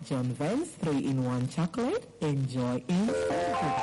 John Vance 3-in-1 chocolate. Enjoy instant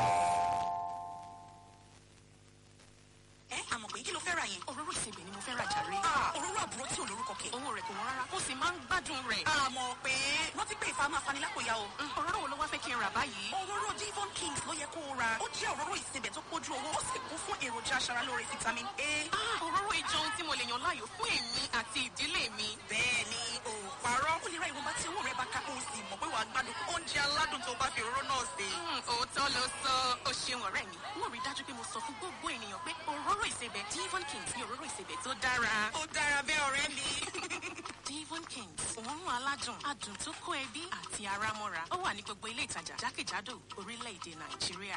ẹ àmọ̀ pé kí ló fẹ́ ra yẹn. òróró ìsebẹ̀ ni mo fẹ́ ra jàre. òróró àbúrò tí ò lórúkọ kẹ̀. owó rẹ̀ kò wọ́n rárá ó sì máa ń gbádùn rẹ̀. àmọ̀ pé wọ́n ti pé ìfà máa fani lápòyà o. òróró wo ló wá fẹ́ kí n rà báyìí. òróró Devon Kings ló yẹ kó o ra. ó jẹ́ òróró ìsebẹ̀ tó pójú owó ó sì kún fún èròjà aṣaralóore vitamin A. Ah, òróró ìjọ ohun tí mo lè yàn láàyò fún èmi àti ìdílé mi. bẹ́ẹ̀ ni o ò parọ́. ó lè ra ìwọ̀nba tí owó rẹ̀ bá ká o sì mọ̀ pé wàá gbádùn oúnjẹ aládùn tó bá fi òróró náà sè. Mm, òótọ́ ló sọ ó ṣeun ọ̀rẹ́ mi. wọ́n rí dájú pé mo sọ fún gbogbo ènìyàn pé òróró ìsebẹ̀ Devon Kings ni òróró ìsebẹ̀ tó dára. ó dára bẹ́ẹ̀ ọ̀rẹ́ mi. Devon Kings òórùn aládùn adùn tó kó ẹbí àti ara mọ́ra ó wà ní gbogbo ilé ìtajà jákèjádò orílẹ̀-èdè Nàìjíríà.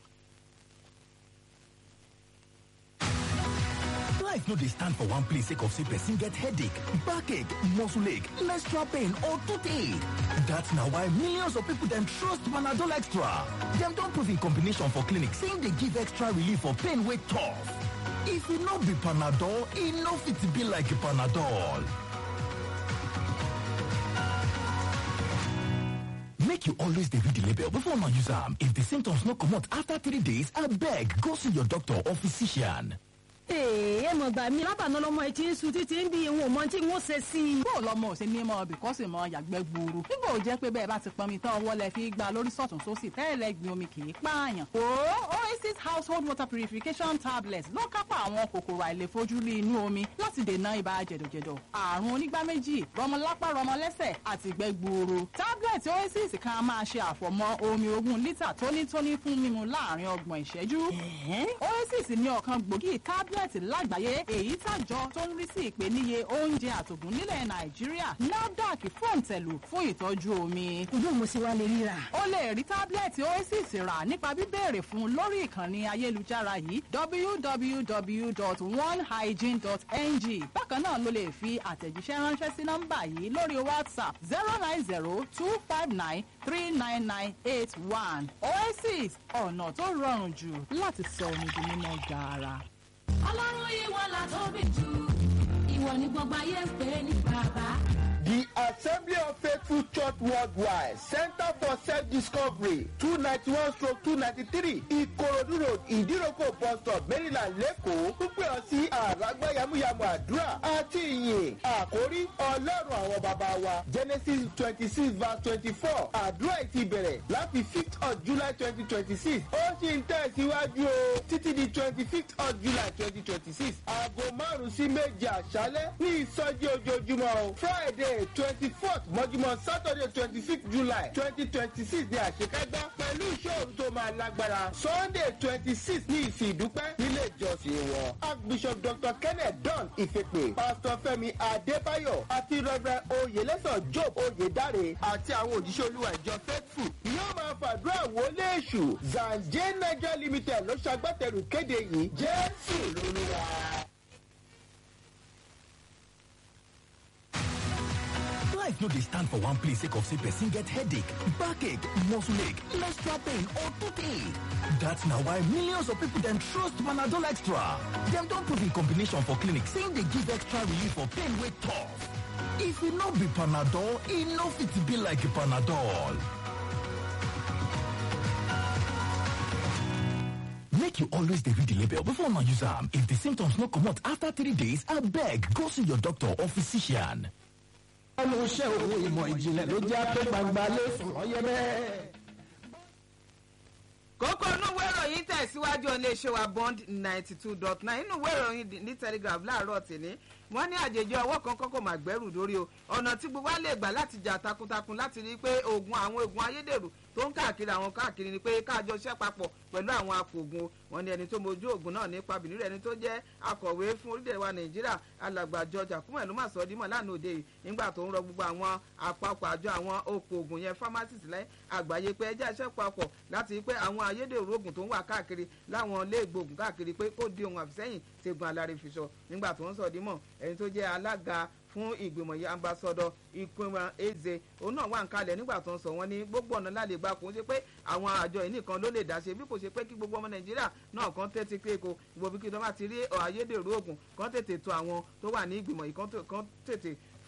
Life no dey stand for one place sake of say person get headache, backache, muscle ache, menstrual pain or toothache. That's na why millions of people dem trust Panadol Extra. Dem don prove in combination for clinic say e dey give extra relief for pain wey tough. If e no be Panadol, e no fit be like Panadol. Make you always dey read the label before una use am. If the symptoms no comot after three days, abeg go see your doctor or physician. Ee, ẹ mọ̀ gbà mí lábàánú lọ́mọ etí ń sun títí ń bí ìwọ̀n mọ́ tí wọ́n ṣe sí i. bó lọmọ ò ṣe ní mọ bìkọ́sì mọ yàgbẹ́ gbòòrò nígbà ò jẹ́ pé bẹ́ẹ̀ bá ti pọnmi tán ọwọ́ lẹ fi gba lórí sọ̀tún sósì tẹ́lẹ̀ gbin omi kì í pààyàn. o oasis household water purification tablets ló kápá àwọn kòkòrò àìlèfojúrí inú omi láti dènà ibà jẹ̀dọ̀jẹ̀dọ̀ àrùn onígbá méjì rọmọlápá rọmọlẹ́sẹ̀ àti ìgbẹ́ gbuuru. tablet oasis kan á máa ṣe àfọ̀mọ́ omi ogún lítà tónítóní fún mímu láàrin ọgbọ̀n ìṣẹ́jú. oasis ní ọ̀kan gbòógì tablet lágbàáyé èyí tàjọ tó ń rí sí ìpèníye oúnjẹ àtògùn nílẹ̀ nàìjíríà nafdac fòǹtẹ̀lù fún ìtọ́jú omi. Ojú mo sì wá lè ríra. o lè rí tábìlẹ̀tì oasis rà nípa bíbéèrè fún un lórí ìkànnì ayélujára yìí www.onehygiene.ng bákan náà ló lè fi àtẹ̀jíṣẹ́ ránṣẹ́ sí nọ́mbà yìí lórí whatsapp zero nine zero two five nine three nine nine eight one oasis ọ̀nà tó rọrùn jù láti sọ omi di mímọ́ gaara. ọlọ́run ìwọ la tóbi jù ìwọ ni gbogbo ayé ń pè ní bàbá. The Assembly of Faithful Church Worldwide Center for Self-Discovery two ninety one stroke two ninety three Ikorodu Road Ìdíròkò bus stop Maryland Lẹ́kọ̀ọ́ pípẹ́ ọ sí àràgbá yamuyamu àdúrà àti ìyìn àkórí ọlọ́run àwọn bàbá wa Genesis twenty six verse twenty four àdúrà yìí ti bẹ̀rẹ̀ láti fifth of July twenty twenty six ó sì ń tẹ̀síwájú o títí di twenty fifth of July twenty twenty six aago márùn-ún sí méje àṣálẹ́ ní ìsọjí ojoojúmọ́ o Friday twenty fourth mọ́júmọ́ Saturday twenty fifth July twenty twenty six ní àṣekágbá pẹ̀lú ìṣòro tó máa lágbára Sunday twenty six ní ìsìn ìdúpẹ́ nílé ìjọsìn wọn. Archbishop Dr. Kenneth Don Ifepe Pastor Fẹ́mi Adébáyọ̀ àti Reverend Oyèlẹ́sọ̀ Job Oyèdáre àti àwọn òjíṣẹ́ olúwa ìjọ Faithful yóò máa fàdúrà wọlé èṣù Zanje Nigeria Limited ló ṣagbátẹrù kéde yìí Jésù lolúwa. Life no dey stand for one place sake of say person get headache, backache, muscle ache, menstrual pain or toothache. That's na why millions of people dem trust Panadol Extra. Dem don prove in combination for clinic say e dey give extra relief for pain wey tough. If e no be Panadol, e no fit be like Panadol. Make you always dey read the label before una use am. If the symptoms no comot after three days, abeg go see your doctor or physician. ẹnu iṣẹ́ òun ìmọ̀ ìjìnlẹ̀ ló jẹ́ pé gbangba lé fún ọyẹ bẹ́ẹ̀. kókó inú ìwé ìròyìn tẹ̀síwájú iléeṣẹ́ wa bond ninety two dot nine inú ìwé ìròyìn ní telegraph láàárọ̀ tìní wọ́n ní àjèjì ọwọ́ kan kọ́kọ́ máa gbẹ́rù lórí o ọ̀nà tí gbogbo wa lè gbà láti jà takuntakun láti rí i pé oògùn àwọn oògùn ayédèrú tó ń káàkiri àwọn káàkiri ni pé káàjọ ṣẹ́ papọ̀ pẹ̀lú àwọn apògùn wọn ní ẹni tó mojú oògùn náà nípa bìnrin ẹni tó jẹ́ akọ̀wé fún orílẹ̀ wa nàìjíríà alàgbà george akume ló mà sọ dímọ̀ lánàá òde yìí nígbà tó ń rọ gbogbo àwọn àpapọ̀ àjọ àwọn oko oògùn yẹn pharmacist lẹ́yìn àgbáyé pé ẹjẹ́ iṣẹ́ papọ̀ láti rí pé àwọn ayédèrú oògùn tó ń wà káàkiri láwọn ilé ìgbòògùn káàkiri pé kó di ohun àfisẹ́yìn tegun alárèfisọ nígbà tó ń sọ dímọ̀ ẹni tó jẹ́ alága fún ìgbìmọ̀ yìí ambassadọ ìpínwá eze òun náà wà ń kalẹ̀ nígbà tó ń sọ wọn ní gbogbo ọ̀nà lálẹ́ gbà kó ṣe pé àwọn àjọ yìí nìkan ló lè dá ṣe bí kò ṣe pé kí gbogbo ọmọ nàìjíríà náà kan tẹ́tí pé ko gbogbo bí kí tó bá ti rí ayédèrú oògùn kan tètè tó àwọn tó wà ní ìgbìmọ̀ yìí kan tètè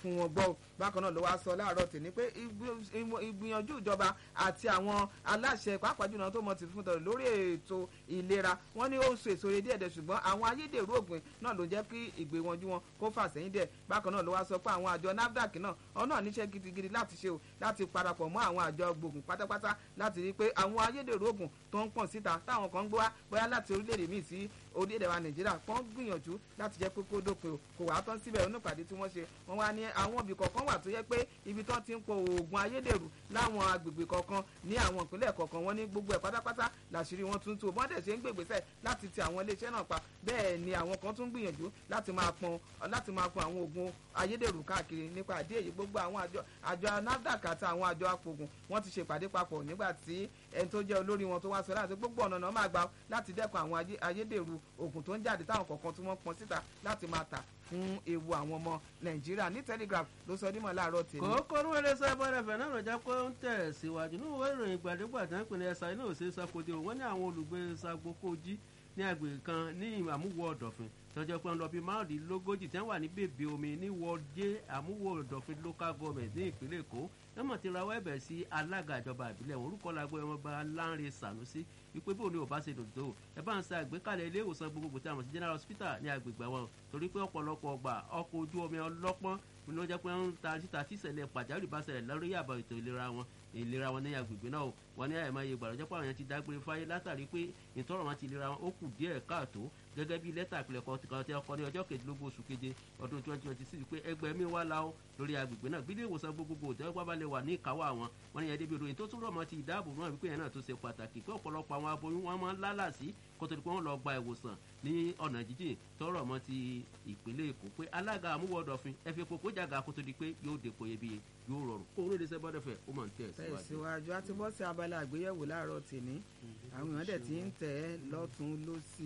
fún wọn gbọ́ bákan náà ló wá sọ láàárọ̀ tì ní pé ìgbìyànjú ìjọba àti àwọn aláṣẹ pàápàá jùlọ tó mọ ti fún tọrọ lórí ètò ìlera wọn ní ó ń so èso rẹ díẹ̀ díẹ̀ ṣùgbọ́n àwọn ayédèrú ògùn náà ló jẹ́ kí ìgbéwọ̀njú wọn kó fà sẹ́yìn díẹ̀ bákan náà ló wá sọ pé àwọn àjọ nafdac náà ọ náà níṣẹ́ gidigidi láti ṣe o láti parapọ̀ mọ́ àwọn àjọ gbòògùn pátápátá láti rí i pé àwọn ayédèrú ògùn tó ń pọ̀n síta táwọn kan ń gbé wá bóyá láti orílẹ̀-èdè míì sí orílẹ̀-èdè wa nàìjíríà wọ́n gbìyànjú láti jẹ́ pé kó dópin o kò wá tán síbẹ̀ onípàdé tí wọ́n ṣe wọ́n wá ní àwọn ibì kọ̀ọ̀kan wà tó yẹ pé ibi tán ti ń po oògùn ayédèrú láwọn agbègbè kọ̀ọ̀kan ní àwọn ìpínlẹ̀ kọ̀ọ̀kan wọ́n ní gbogbo ẹ̀ pátápátá làṣírí wọn tún tú bọ́n dẹ̀ ṣe ń gbègbèsẹ̀ láti ti àwọn iléeṣẹ́ náà pa bẹ́ẹ̀ ni àwọn kan tún gbìyànjú láti máa pọn láti máa pọn àwọn oògùn ayédèrú káàkiri nípa àdé èyí gbogbo àwọn àjọ àjọ nafdac àti àwọn àjọ apògùn wọ́n ti ṣèpàdé papọ̀ nígbà tí ẹni tó jẹ́ olórí wọn tó wá sọ láti gbogbo ọ̀nà náà máa gbà láti dẹ́kun àwọn ayédèrú oògùn tó ń jáde táwọn kọ̀ọ̀kan tí wọ́n pọn síta láti máa tà fún ewu àwọn ọmọ nàìjíríà ní telegraph ló sọ dímọ̀ láàárọ̀ tèmi. kòókò ní wọlé sọ ẹbọn ẹfẹ náà lọjà pé ó ń tẹ̀ síwájú ní ìwé ìròyìn gbàdégbà tí wọ́n pè ní ẹ̀sà iná òsè sàkóde wọ́n ní àwọn olùgbé sagbókòjì ní agbègbè kan ní àmúwọ̀ ọ̀dọ̀fin tọ́jọ́ pé ń lọ bí márùndínlógójì tí wọ́n wà ní bèbè omi ní wọ́ọ̀dé àmúwọ̀ ọ̀dọ̀fin local government ní ìpínlẹ̀ èkó wọ́n mọ̀ ti rawọ́ ẹ̀bẹ̀ sí alága ìjọba ìbílẹ̀ wọn orúkọ làgbọ́ ọmọọba Lánrè Sànúsí wípé bóun ni ò bá ṣe dòdò ẹ bá ń sa àgbékalẹ̀ ilé ìwòsàn gbogbogbò tí a mọ̀ sí general hospital ní agbègbè wọn torí pé ọ̀pọ̀lọpọ̀ ọgbà ọkọ̀ ojú omi ọlọ́pọ́n ni wọ́n jẹ́ pé ń ta síta tí ìṣẹ̀lẹ̀ pàjáwìrì bá ṣẹlẹ̀ lórí àbọ̀ ètò ìlera wọn ìlera wọn ní agbègbè náà wọn ní àyèmáyé ìgbàlódé pé àwọn yẹn ti dágbére fáyé látàrí pé ìtọ́rọ̀ wọn ti ìlera wọn ó kù díẹ̀ káàtó gẹ́gẹ́ bí lẹ́tà àpilẹ̀kọ kan tí wọ́n kọ ní ọjọ́ kejìlélógún oṣù keje ọdún twenty twenty six pé ẹgbẹ́ mi wá la ó lórí agbègbè náà bí ilé ìwòsàn gbogbogbò tẹ́wọ́ pápá lè wà ní ìkáwọ́ àwọn wọn ní ẹdẹ́bí ìròyìn tó tún rọ̀ mọ́ ti ìdáàbò náà wípé yẹn náà tó ṣe pàtàkì pé ọ̀pọ̀lọpọ̀ àwọn aboyún wọn máa ń lálà sí kótó pé wọ́n lọ gba ìwòsàn ní ọ̀nà jíjìn tọrọ mọ́ ti ìpínlẹ̀ èkó pé alága àmúwọ̀dọ̀fin ẹ fi kókó jàgà kótó di pé yóò dépò iyebíye yóò rọrùn kó orílẹ̀ èdè bọ́dẹ̀fẹ̀ ó máa ń tẹ̀ síwájú. tẹ̀síwájú a ti bọ́ sí abala àgbéyẹ̀wò láàárọ̀ tèmi àwọn èèyàn dẹ̀ ti ń tẹ̀ ẹ́ lọ́tún lọ́sì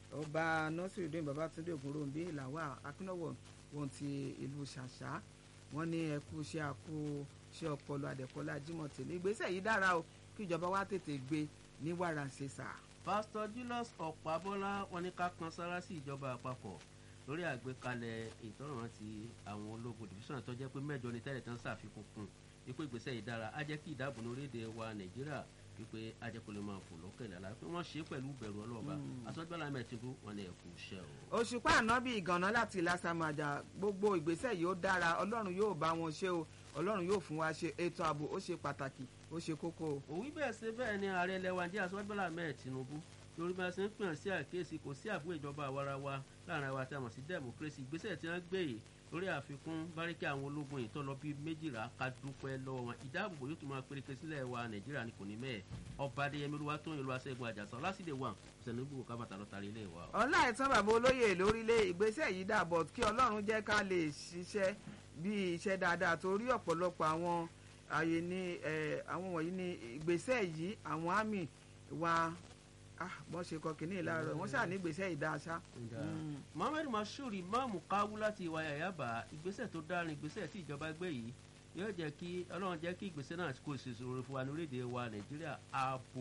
ọba nọ́sìrìdún babatunde ògúnròǹbí làwà akínọ́wọ̀ wọn ti ìlú ṣàṣà wọn ní ẹkú ṣe àkó ṣe ọpọlọ àdẹ̀kọ́lá jimoh tèmi ìgbésẹ̀ yìí dára o kí ìjọba wa tètè gbé ní wàrà ṣèṣà. pásítọ̀ julius ọ̀pábọ́lá wọn ní ká kan sára sí ìjọba àpapọ̀ lórí àgbékalẹ̀ ìtọ́ràn ti àwọn ológun division tó jẹ́ pé mẹ́jọ ní tẹ́lẹ̀ tán ṣàfikún kún ipò ìgbésẹ̀ yìí dára á jẹ́ kí ìdáàbò ní orílẹ̀-èdè wa nàìjíríà wípé ajẹ́kọ̀ọ́ máa fò lókèlè àlá pé wọ́n ṣe é pẹ̀lú ìbẹ̀rù ọlọ́ọ̀bá asọ́jọ́lá mẹ́tìkú wọn ni ẹ̀kú iṣẹ́ o. òṣùpá ànábì ìgànná láti lásàmàjà gbogbo ìgbésẹ̀ yìí ó dára ọlọ́run yóò bá wọn ṣe o ọlọ́run yóò fún wa ṣe ètò ààbò ó ṣe pàtàkì ó ṣe kókó o. òwí bẹ́ẹ̀ ṣe bẹ́ẹ̀ ni ààrẹ lẹ́wà jẹ́ asọ́jọ́lá mẹ́ẹ̀ tinubu lórí bá a ṣe ń pè sí àkíyèsí kò sí àbúrò ìjọba àwarawa láàrin àwa tí a mọ̀ sí democracy ìgbésẹ̀ tí wọ́n gbé yìí lórí àfikún báríkì àwọn ológun yìí tó lọ bí méjìlá ká dúpẹ́ lọ́wọ́ wọn ìdáàbòbò yóò tún máa péréke sílẹ̀ wa nàìjíríà ní kò ní mẹ́ẹ̀ ọba adéyẹmí olúwa tó ń yẹlu aṣẹ́gun àjàsọ lásìdè wà sẹ̀nùgbò kábàtà lọ tàrí ilé wa. ọlá ìtàn bàbá olóyè lórílẹ̀ ìgbésẹ̀ yìí dàbọ̀ kí ọlọ́run jẹ́ ká lè ṣiṣẹ́ bí iṣẹ́ dáadáa torí ọ̀pọ̀lọpọ̀ àwọn àyè ni àwọn wọ̀nyí ni ìgbésẹ̀ yìí àwọn àmì wa bọ́n ṣe kọ kínní láàárọ̀ wọ́n ṣáà ní ìgbésẹ̀ ìdáṣá. mohammed mashood imaamu kawu láti ìwà yàyàbá ìgbésẹ̀ tó dárin ìgbésẹ̀ tí ìjọba gbé yìí yóò jẹ́ kí ọlọ́run jẹ́ kí ìgbésẹ̀ náà kó ìṣòro fún wa ní orílẹ̀-èdè wa nàìjíríà ààbò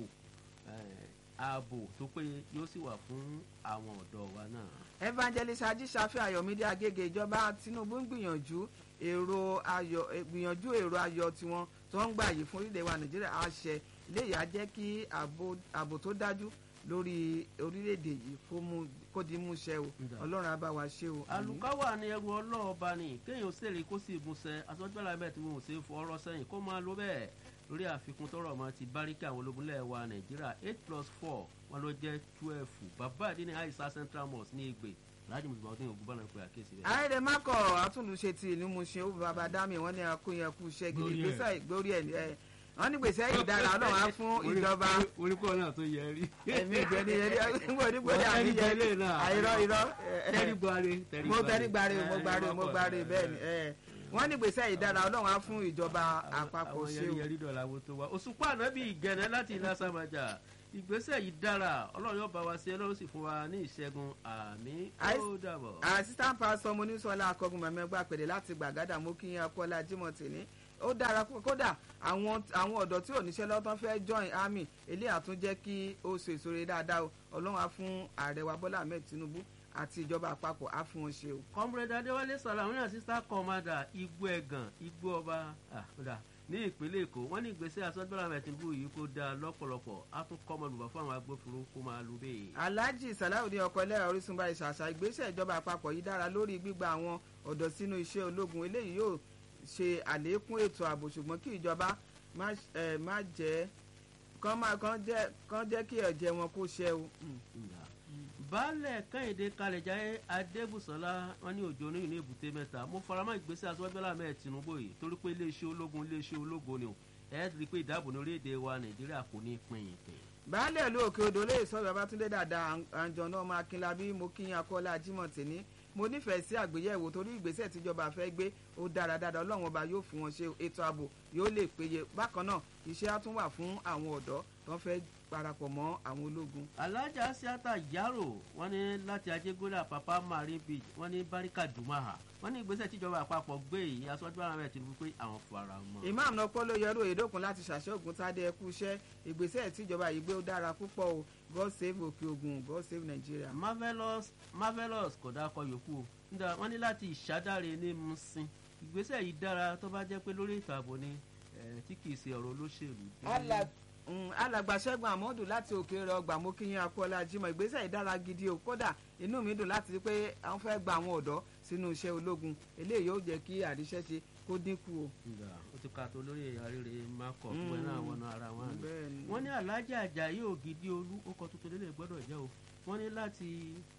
ààbò tó péye yóò sì wà fún àwọn ọ̀dọ́ wa náà. evangelist ajíṣàfẹ́ ayọ̀mídé agége ìjọba tinubu ń gbìyànjú èrò ayọ̀ gbìyànjú èrò ayọ̀ tiwọn tó ń gbà yìí fún orílẹ̀-èdè wa nàìjíríà àṣẹ iléyìí á jẹ́ kí ààbò tó dájú lórí orílẹ̀-èdè yìí kó di mú ṣe o ọlọ́run á bá wa ṣe o. àlùkáwà ni ẹrù ọlọ́ọ̀ba ni kéèyàn ṣèlérí kó sì múṣẹ asọ́jọ́lá bẹ́ẹ̀ tí wọn ò ṣe é fọ ọrọ́ sẹ́yìn kó máa lo bẹ́ẹ̀ lórí àfikún tọrọ ọmọ ti báríkì àwọn ológunlẹ̀ wa nàìjíríà eight plus four wọn ló jẹ́ twelve bàbá àdínní àìsà central mosque ní ìgbè láti mùsùlùmí ọdún ògùn bọ́lá ń pè àkíyèsí rẹ̀. àìrè mákọ̀ àtúnlùṣe ti ìlú Mushin ó bàbá dámì wọ́n ní akóyan kú iṣẹ́ gidi gbèsè ìgbórí ẹ̀ wọ́n ní gbèsè yìí dára ọlọ́run á fún ìjọba. oríkọ́ náà tó yẹ rí. ẹ̀mí ìgbẹ́ ni yẹrí nígbà onígbòdì àmì yẹrí àìrọ́ irọ́. tẹ́rígbàre mo tẹ́rígbàre mo gbàre mo gbàre bẹ́ẹ̀ ni wọ́n ní gbèsè yìí dára ọlọ́run á fún ìjọba àpapọ̀ ṣe o. àwọn yẹrí dọ̀là wo tó wa òṣùpá ànábì ìgẹ̀nẹ́ láti ilá sàmájà ìgbésẹ̀ yìí dára ọlọ́run yóò bá wa ṣe ọlọ́run sì fún wa ní ìṣẹ́gun àmì ó dàbọ̀. assistant pastor monísọ́lá akọgun mẹ́mẹ́gbà pèdè láti gbàgádà mú kí yín akọ́lá jimoh tèmi ó dára kódà àwọn àwọn ọ̀dọ́ tí ò níṣẹ́ lọ́tọ́ fẹ́ join army eléyà tún jẹ́ kí ó so èso rere dáadáa o ọlọ́run á fún ààrẹ wa bọ́lá ahmed tinubu àti ìjọba àpapọ̀ á fún wọn ṣe o. comrade adéwálé sàlámù assistant commander igbó ẹ̀gàn igbó ọba àkúdà ní ìpínlẹ̀ èkó wọ́n ní ìgbésẹ̀ asọ́gbọ́n mẹ̀tìnbù yìí kó dáa lọ́pọ̀lọpọ̀ á tún kọ́ ọmọlùbọ̀ fún àwọn agbófinró kó máa lu bẹ́ẹ̀. alhaji salawudeen ọkọ ẹlẹ́rọ orísun báyìí ṣàṣà ìgbésẹ̀ ìjọba àpapọ̀ yìí dára lórí gbígba àwọn ọ̀dọ́ sínú iṣẹ́ ológun eléyìí yóò ṣe àlékún ètò ààbò ṣùgbọ́n kí ìjọba má ẹ, má jẹ́ kán má kán jẹ́ kán jẹ́ kí ẹ̀jẹ̀ wọn kó ṣẹ́ o. baálẹ̀ kẹ́hìndé kalẹ̀jáyé adébùsọ̀lá wọn ní òjò oníyìn ní èbúté mẹ́ta mo faramọ́ ìgbésẹ̀ aṣọ́gbẹ́lá mẹ́ẹ̀ tinubu yìí torí pé iléeṣẹ́ ológun iléeṣẹ́ ológun ni o ẹ̀ rí i pé ìdáàbò ní orílẹ̀-èdè wa nàìjíríà kò ní pín in pín. baálẹ̀ ìlú òkè odò lè sọ babatunde dada àǹjọ̀nà ọmọ akínlábí mo kí akọ́lá jimoh tèní mo nífẹ̀ẹ́ sí àgbéyẹ̀wò torí ìgbésẹ̀ tíjọba fẹ́ gbé ó dára dáadáa ọlọ́run ọba yóò fún wọn ṣe ètò ààbò yóò lè péye bákan náà iṣẹ́ á tún wà fún àwọn ọ̀dọ́ tó fẹ́ parapọ̀ mọ́ àwọn ológun. alájà asiata yaro wọn ní láti ajégúnlẹ̀ papa marine beach wọn ní barika dumaha wọn ní ìgbésẹ̀ tíjọba àpapọ̀ gbé yìí aṣọ́jú ara rẹ̀ ti rú pé àwọn fara mọ́. imam nọpọ ló yọrù èdòkun láti ṣàṣọgùn tádé ẹkú iṣẹ́ ìgbésẹ̀ tíjọba yìí gbé ó dára púpọ̀ o god save òkè ogun god save nigeria. marvelous marvelous kò dákọ yòókù o nígbà wọn ní láti ìṣádáre ní musin ìgbésẹ̀ yìí dára tó bá jẹ́ pé lórí ètò ààbò ni eh, tí kì í ṣe ọ̀rọ̀ olóṣèlú. Ala- mm, alàgbà ṣẹ́gun àmọ́dù láti òkèèrè ọgbà mo kí yín akọ́lá jimoh ìgbésẹ̀ ìdára gidi o kódà inú mi dùn láti rí pé àwọn fẹ́ gba àwọn ọ̀dọ́ sínú iṣẹ́ ológun eléyìí yóò jẹ́ kí àríṣẹ́ṣe kó dínkù o. ìgbà ó ti ka tó lórí àríre makọ fún ẹ náà wọnà ara wọn ni bẹ́ẹ̀ni. wọ́n ní alájà àjàyí ògidì olú ó kọ tuntun lélẹ̀ gbọ́dọ̀ jẹ́ o wọ́n ní láti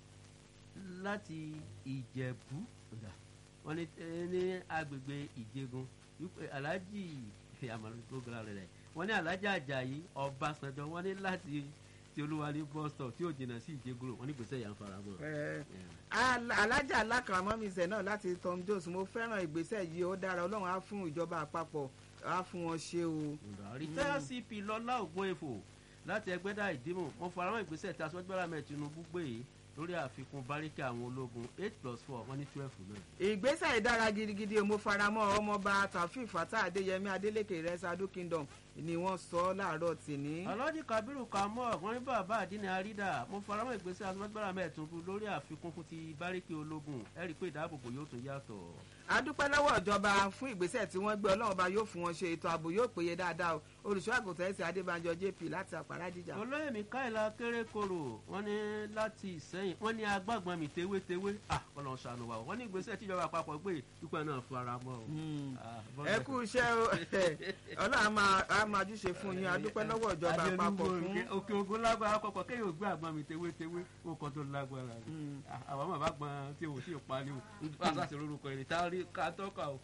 láti ìjẹ̀bú ọ̀dà wọ́n ní eh, ní agbègbè ìjẹgun wípé alájì àmàlù tó gbọ́dọ̀ rẹ̀ rẹ̀ wọ́n ní alájà àjàyí ọbásanjọ́ wọ́n ní láti ti olúwa ní bus stop tí ò jìnnà sí ìjẹgun wọ́n ní gbèsè yà ń fara mọ́. Ẹ, Al- alájà alákàrámọ́mísẹ̀ náà láti tom jones mo fẹ́ràn ìgbésẹ̀ yìí ó dára ọlọ́run á fún ìjọba àpapọ̀ á fún wọn ṣe o. rìtẹ́yà cp lọ́lá ògùn èfò láti ẹgbẹ́dá ìdímọ̀ wọn faramọ́ ìgbésẹ̀ tí aṣọ́gbẹ́rà mẹ́ tinubu gbé yìí lórí àfikún báríkì àwọn ológun eight plus four wọ́n ní twelve náà. ìgbésẹ̀ ìdára gidigidi o, mo faramọ́ ọmọọba taofeek fatah adéyẹmí adélèké rẹ́sàdú kingdom ni wọ́n sọ láàárọ̀ tìní. alhaji kabiru kamọ wọn ní bàbá àdínní àrídà mo faramọ́ ìgbésẹ̀ aṣọ́gbẹ́rà mẹ́ tinubu lórí àfikún fún ti báríkì ológun ẹ rí i pé ìdáàbòbò yóò tún yàtọ̀. adúpẹ́ lọ́wọ́ ìjọba fún ìgbésẹ̀ tí wọ́n gbé ọlọ́run ọba yóò fún wọn ṣe ètò ààbò yóò péye dáadáa o olùṣọ́ àgùntàn ẹ̀sìn adébánjọ jp láti àpárá dìjà. olóyè mikaela kérékòrò wọn ní láti ìsẹyìn wọn ní agbágbọn mi tewétewé ah ọlọrun ṣàánú wa o. wọn ní ìgbésẹ tíjọba àpapọ̀ gbé ìpínlẹ̀ náà fara mọ́ o. Ah, bọ́dọ̀. ẹ kú iṣẹ́ o ọlọ́run á máa- á máa júṣe fún yín adúpẹ́ lọ́wọ́ ìjọba Adé àpapọ̀ olúwo fún. òkè- òkè ogun lágbára kọkọ kéèyàn gbé àgbọn mi tewétewé ó kọ tó lágbára ni Ah, àwọn ọmọ bá gbọn tí o tí o pa ni o nípa sáà sí orúkọ èrè tá a rí ká tọ́ka o.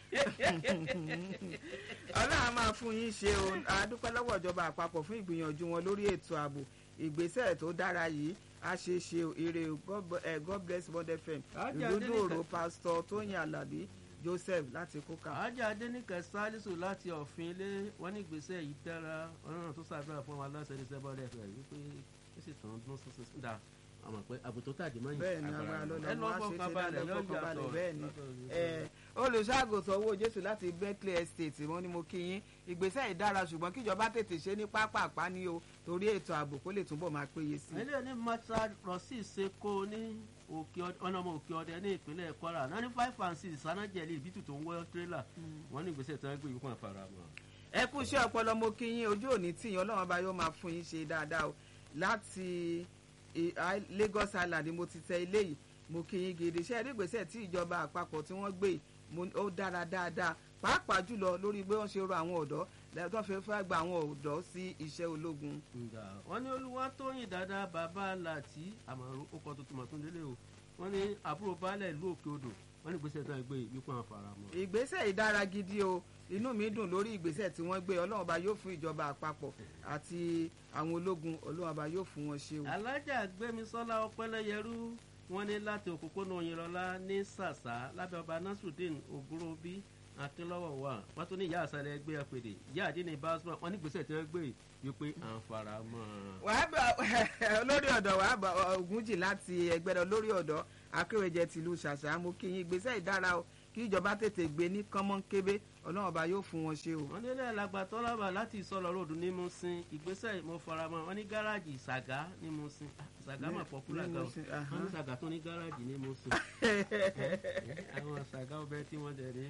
ọlọ́run á máa fún yín ṣe o adúpẹ́ lọ́wọ́ ìjọba àpapọ̀ fún ìgbìyànjú wọn lórí ètò ààbò ìgbésẹ̀ tó dára yìí á ṣe é ṣe o ire o God b- eh, god bless bond fm Ajá ìlú Adéníkẹ́. dòrò pásítọ̀ tóyìn alábí joseph láti kókà. àájà adẹnikẹ salisu láti ọ̀fin ilé wọn ní ìgbésẹ̀ yìí dára ọlọ́run tó ṣàdúrà fún àwọn aláṣẹ ní sẹ́bọ̀dẹ̀ fẹ̀ wípé ó sì tàn dún sísè dà àmọ̀ pé àbùtó tàdí mọ́ yìí bẹ́ẹ̀ ni agbára ló ẹ lọ lọ́ wá ṣe fọkàn ṣe balẹ̀ dáadáa yọ fọkàn balẹ̀ yàtọ̀ bẹ́ẹ̀ ni Eh, olùṣàgùtàn owó jésù láti berkeley estate wọn ni mo kí yín ìgbésẹ̀ ìdára ṣùgbọ́n kíjọba tètè ṣe ní pápápá ní o torí ètò ààbò kó lè túbọ̀ máa péye sí i. ilé ní mata rossi seko ní òkè ọdẹ ọ̀nà ọmọ òkè ọdẹ ní ìpínlẹ̀ kwara náà ní five and six sanajẹ̀lì ìbítú tó ń wọ́ tírélà wọn ní ìgbésẹ̀ tí wọ́n gbé yìí kàn fara mọ́. ẹ kú iṣẹ́ ọpọlọ mo kí yín ojú òní tí yín ọlọ́run ọba yóò máa fún yín ṣe dáadáa o láti eh, I- lagos island ni mo ti tẹ ilé yìí mo kí yín gidi iṣẹ́ ìgbésẹ̀ tí ìjọba àpapọ̀ tí wọ́n gbé yìí mo- ó dára dáadáa pàápàá jùlọ lórí bí wọ́n ṣe rọ àwọn ọ̀dọ́ lẹ́tọ́ fẹ́ fẹ́ gba àwọn ọ̀dọ́ sí iṣẹ́ ológun. nga wọn ní olúwa tóyìn dáadáa bàbá láti àmọ́ ó kọ́ tuntun mọ̀ tó délé o wọn ní àbúrò baálẹ̀ ìlú òkè odò wọn ní ìgbésẹ̀ tí wọ́n gbé yìí kàn fara mọ́. ìgbésẹ̀ ìdára gidi o inú mi dùn lórí ìgbésẹ̀ tí wọ́n gbé ọlọ́run ọba yóò fún ìjọba àpapọ̀ àti àwọn ológun ọlọ́run ọba yóò fún wọn ṣe o. alájà gbẹmísọ́lá ọpẹ́lẹ́yẹrú wọn ní láti òpópónà òyìnlọ́lá ní sàṣà lábẹ́ ọba nasrudeen ògúnròbí akínlọ́wọ̀ wà wọ́n tún ní ìyá àṣàlẹ̀ ẹgbẹ́ apèdè ìyá àdínní basma wọn ní ìgbésẹ̀ tí wọ́n gbé yìí wípé à ń fara mọ́ ọ. wàá bá olórí ọ̀dọ̀ wàá bá ògúnjì láti ẹgbẹ́ lọ lórí ọ̀dọ́ akéwèjẹ tìlú ṣàṣà mo kí yín ìgbésẹ̀ ìdára o kí ìjọba tètè gbé ní kánmọ́nkébé ọlọ́run ọba yóò fún wọn ṣe o. wọ́n nílẹ̀ alàgbà tọ́lábà láti ìsọ̀lọ̀ ròdù ní musin ìgbésẹ̀ mo faramọ́ wọn ní gáràjì ṣàgá ní musin Ah, ṣàgá mà pọ́pùlà ní gan o Musin, aha. wọ́n ní ṣàgá tó ní gáràjì ní musin àwọn ṣàgá ọbẹ̀ tí wọ́n dẹ̀ ní.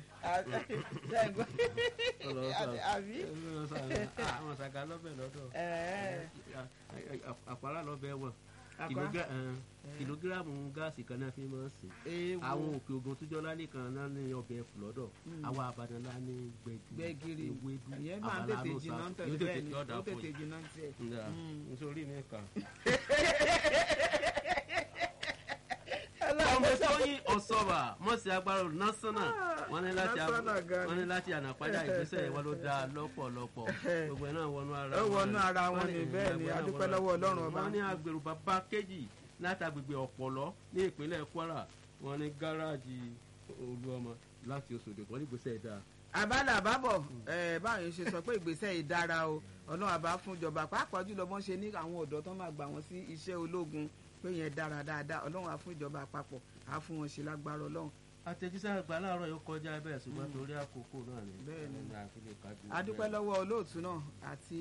àbí. àwọn ṣàgá lọ́bẹ̀ lọ́dọ̀ Ẹ̀ẹ́. àpárá lọ́bẹ̀ wọn Àpá? Kìlógá- eh, kìlógíráàmù gáàsì kan náà fi máa ń sìn Èèwọ̀. àwọn òkè ogun tó jọlá nìkan náà ní ọbẹ̀ ẹ̀fù lọ́dọ̀ Mm. àwọn àbàdàn lá ní gbẹ̀gìrì gbẹ́gìrì ewédú ìyẹn máa ń àbàlà tètè ló jiná sá. ń tẹ̀lé Yóò bẹ́ẹ̀ tètè ni yọ̀ọ̀dà ó fún tètè yín. jiná ń tiẹ̀. Nga, Mm. nítorí mi kà. Ọlọ́run ọmọ ó sọ- tóyìn ọ̀sọ́bà mọ̀sí agbára násánà wọ́n ní láti Násánà gan ni. wọ́n ní láti ànàpájà ìgbésẹ̀ wọn ló dáa lọ́pọ̀lọpọ̀ gbogbo ẹ̀ náà wọnú ara Ó wọnú ara wọn Wọ́n ni, ní- bẹ́ẹ̀ ni, gbogbo ẹ̀ náà a dúpẹ́ wọnú ara lọ́wọ́ Ọlọ́run wọn. ọba. wọ́n ní agbèrò bàbá kejì láti agbègbè ọ̀pọ̀lọ́ ní ìpínlẹ̀ kwara wọ́n ní gáràjì olúọmọ láti oṣòdì wọ́n ní ìgbésẹ̀ dáa àbálà àbábọ̀ ẹ̀ báwọn yẹn ṣe sọ pé ìgbésẹ̀ yìí dára o ọlọ́run àbá fún ìjọba pàápàá jùlọ bọ́n ṣe ní àwọn ọ̀dọ́ tó máa gbà wọ́n sí iṣẹ́ ológun pé yẹn dára dáadáa ọlọ́run á fún ìjọba àpapọ̀ á fún wọn ṣe lágbára ọlọ́run. àtẹ̀jíṣẹ́ àgbà láàárọ̀ yóò kọjá bẹ́ẹ̀ ṣùgbọ́n torí àkókò náà ni Bẹ́ẹ̀ ni. ní àfihàn kájú. a dúpẹ́ lọ́wọ́ olóòtú náà àti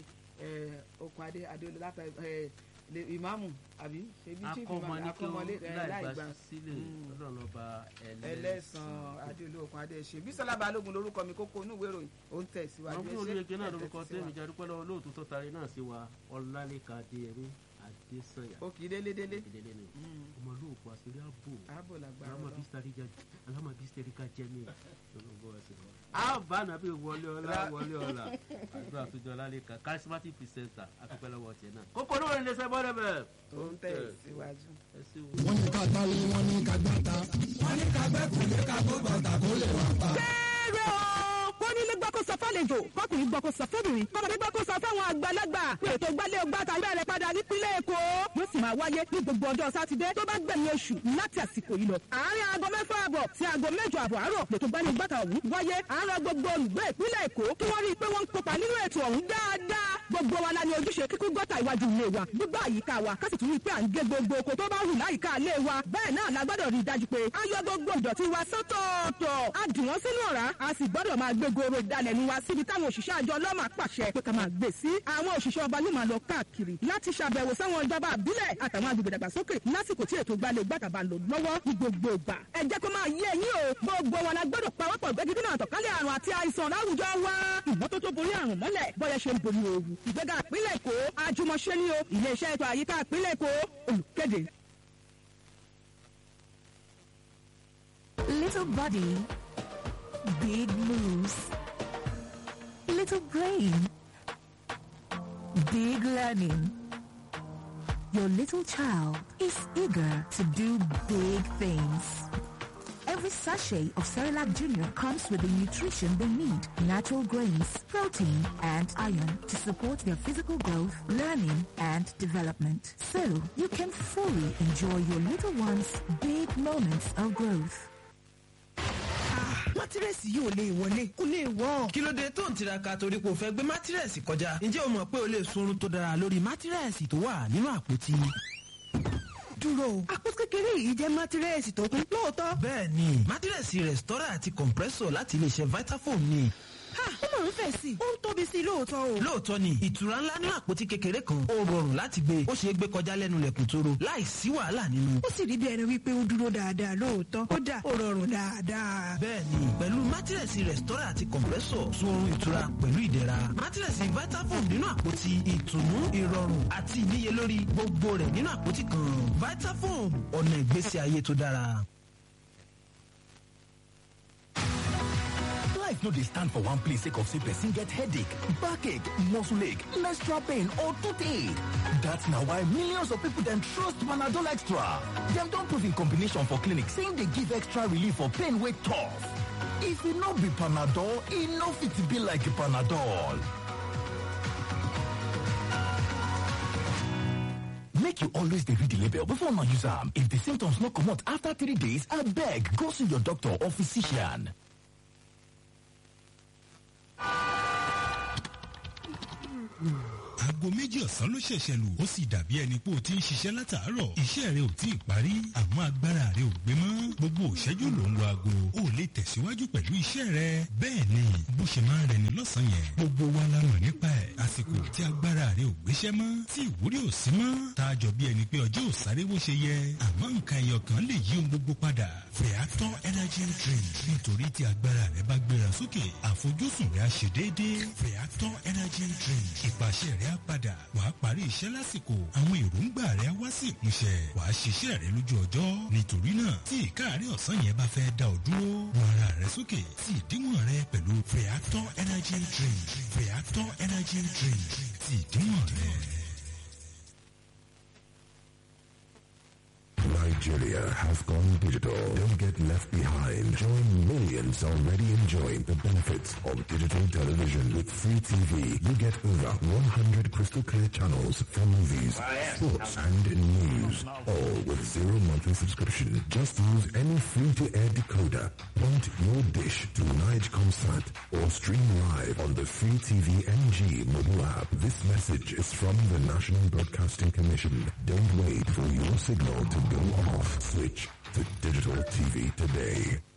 ẹ̀, okùn adé adéolú látà ẹ̀, lè- ìmáàmù àbí ṣebí chief akọ́mọ ìmáàmù ní kí akọ́mọlé wọ́n ẹ̀, láì láì gbà gbà sílẹ̀ ọlọ́run ọba ẹlẹ́sàn adéolú okùn adé ṣe bísọ́lá balógun lórúkọ mi kókó inú ìwé ìròyìn ó ń tẹ̀síwájú wọn fún ẹ ṣé, olóyèké náà ẹ lórúkọ tẹ́tí sí wa. tẹ́mi jẹ́ dúpẹ́ lọ́wọ́ olóòtú tó tarí náà sí wa ọlálẹ́ka adéyẹmí adésànyà. ó kì í délé délé. ìdílé ni ọmọ olóòkú àṣírí ààbò ààbò làgbára alama Ọlọ́run. bistarika alama bistarika jẹmi lọlọgbọ ẹsẹ wa. a bá nàbí wọlé ọlá wọlé ọlá àdúrà àtúnjọ lálẹ́ka charismatic presenter akẹ́kọ̀ọ́ lọ́wọ́ tiẹ̀ náà. kókó ní orin lẹ́sẹ̀ bọ́dẹ̀ bẹ́ẹ̀. ó ń tẹ̀síwájú. ẹ sí wo. wọ́n ní ká gbálé wọ́n ní ká gbáta wọ́n ní ká gbẹ́kùn lé ká gbó bàtà kó lè wà pa. kéré o kó nílé gbọ́ kó sọ fálejò kọkùnrin gbọ́ kó sọ fẹ́bìnrin kọ́mọdé gbọ́ kó sọ fáwọn àgbàlagbà pé ètò gbálé ọgbàtà bẹ̀rẹ̀ padà nípínlẹ̀ èkó yóò sì máa wáyé ní gbogbo ọjọ́ sátidé tó bá gbẹ̀yìn oṣù láti àsìkò yìí lọ. àárín aago mẹ́fà àbọ̀ sí aago mẹ́jọ àbọ̀ àárọ̀ lètò gbálé ọgbàtà ọ̀hún wáyé àárọ̀ gbogbo olùgbé ìpínlẹ̀ èkó kí wọ́n rí i pé wọ́n ń kópa nínú ètò ọ̀hún dáadáa gbogbo wa la ní ojúṣe kíkún gọ́tà iwájú ilé wa gbígbà àyíká wa ká sì tún rí i pé à ń gé gbogbo oko tó bá hù láyìíká ilé wa bẹ́ẹ̀ náà la gbọ́dọ̀ rí i dájú pé a yọ gbogbo ìdọ̀tí wa sọ́tọ̀ọ̀tọ̀ a dì wọ́n sínú ọ̀rá a sì gbọ́dọ̀ máa gbé goro ìdalẹ̀nu wa síbi táwọn òṣìṣẹ́ àjọ ọlọ́mà pàṣẹ pé ká máa gbé sí àwọn òṣìṣẹ́ ọba yóò máa lọ káàkiri láti ṣàbẹ̀wò sáwọn ìjọba àbílẹ̀ àtàwọn agbègbè dàgbàsókè lásìkò tí ètò gbalẹ̀ gbàtàbà lò lọ́wọ́ ní gbogbo ìgbà ẹ jẹ́ kó máa yé ẹ̀yin o gbogbo wọn la gbọ́dọ̀ pawọ́pọ̀ gbẹ́gídínà àtọ̀kálẹ̀ àrùn àti àìsàn láwùjọ wa ìmọ́tótó borí àrùn mọ́lẹ̀ bọ́yẹ ṣe ń borí ooru ìgbéga ìpínlẹ̀ èkó àjùmọ̀ṣe ni o iléeṣẹ́ ètò àyíká ìpínlẹ̀ èkó olùkéde. Little body, big moves. Little brain, big learning. Your little child is eager to do big things. Every sachet of Cerelac Junior comes with the nutrition they need, natural grains, protein, and iron to support their physical growth, learning, and development. So you can fully enjoy your little one's big moments of growth. mátírẹ́sì yìí ò lè wọlé kò lè wọ́. kí ló dé tó ń tiraka torí kò fẹ́ gbé mátírẹ́sì kọjá ǹjẹ́ o mọ̀ pé o lè sunrun tó dára lórí mátírẹ́sì tó wà nínú àpótí. dúró o àpótí kékeré yìí jẹ́ mátírẹ́sì tó kún lóòótọ́. bẹ́ẹ̀ ni mátírẹ́sì rẹ̀stọ́rà àti compressor láti iléeṣẹ́ vitafoam ni. ó máa ń fẹ̀ sí i ó ń tóbi sí i lóòótọ́ o. lóòótọ́ ni ìtura ńlá nínú àpótí kékeré kan ó rọrùn láti gbé ó ṣeé gbé kọjá lẹ́nu lẹ̀kùn tóró láì sí wàhálà nínú. ó sì rí bí ẹni wípé ó dúró dáadáa lóòótọ́ kódà ó rọrùn dáadáa. bẹ́ẹ̀ni pẹ̀lú mátírẹ̀sì rẹ̀stọ́rà àti kọ̀m̀pẹ́sọ̀ sun oorun ìtura pẹ̀lú ìdẹ̀ra mátírẹ̀sì vitafoam nínú àpótí ìtùnú ìrọ̀rùn àti ìníyelórí gbogbo rẹ̀ nínú àpótí kan vitafoam ọ̀nà ìgbésí ayé tó dára. Life no dey stand for one place sake of say person get headache, backache, muscle ache, menstrual pain or toothache. That's na why millions of people dem trust Panadol Extra. Dem don prove in combination for clinic say e dey give extra relief for pain wey tough. If e no be Panadol, e no fit be like Panadol. Make you always dey read the label before una use am. If the symptoms no comot after three days, abeg go see your doctor or physician. aago méjì ọ̀sán ló ṣẹ̀ṣẹ̀ lù ó sì dàbí ẹni pé o ti ń ṣiṣẹ́ látàárọ̀ iṣẹ́ rẹ ò tí ì parí àmọ́ agbára rẹ ò gbé mọ́ gbogbo òṣẹ́jú ló ń lo aago ó lè tẹ̀síwájú pẹ̀lú iṣẹ́ rẹ bẹ́ẹ̀ ni bó ṣe máa ń rẹni lọ́sàn-án yẹn gbogbo wa la mọ̀ nípa ẹ̀ àsìkò tí agbára rẹ ò gbéṣẹ́ mọ́ tí ìwúrí ò sí mọ́ tá a jọ bí ẹni pé ọjọ́ ò sáré bó ṣe yẹ àmọ́ nǹkan ẹyọ kan lè yí ohun gbogbo padà Feather energy drink nítorí tí agbára rẹ bá gbéra sókè àfojúsùn rẹ á ṣe déédéé Feather energy drink ìpàṣẹ rẹ á padà wàá parí iṣẹ́ lásìkò àwọn èròǹgbà rẹ á wá sí ìmúṣẹ wàá ṣiṣẹ́ rẹ lójú ọjọ́ nítorí náà tí ìkáàárẹ̀ ọ̀sán yẹn bá fẹ́ dá ọ dúró wọ ara rẹ sókè sí ìdíwọ̀n rẹ pẹ̀lú Feather energy drink Feather energy drink sí ìdíwọ̀n rẹ. Nigeria has gone digital. Don't get left behind. Join millions already enjoying the benefits of digital television. With free TV, you get over 100 crystal clear channels for movies, sports, and news. All with zero monthly subscription. Just use any free-to-air decoder, point your dish to Nigecomsat, or stream live on the free TV NG mobile app. This message is from the National Broadcasting Commission. Don't wait for your signal to go off. Switch to digital TV today.